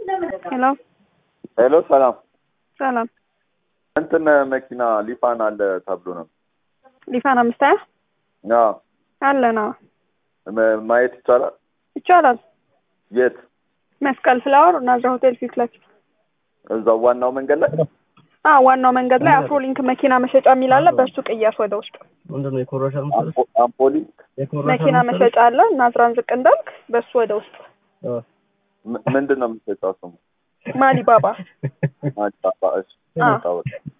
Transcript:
ሄሎ ሄሎ ሰላም ሰላም እንትን መኪና ሊፋን አለ ተብሎ ነው ሊፋን አምስት ሀያ አዎ አለና መ- ማየት ይቻላል ይቻላል። የት መስቀል ፍላወር ናዝራ ሆቴል ፊት ለፊት እዛው ዋናው መንገድ ላይ አ ዋናው መንገድ ላይ አፍሮሊንክ መኪና መሸጫ የሚል አለ። በሱ ቅያስ ወደ ውስጥ ምንድን ነው የኮረሻ መሰለሽ? አምፖ- አምፖሊ የኮረሻ መኪና መሰለሽ? መሸጫ አለ። ናዝራን ዝቅ እንዳልክ በሱ ወደ ውስጥ አ። ም- ምንድን ነው የምትሰጫው ስሙ ማሊባባ አዲስ አበባ እሺ አዎ። ታወቀ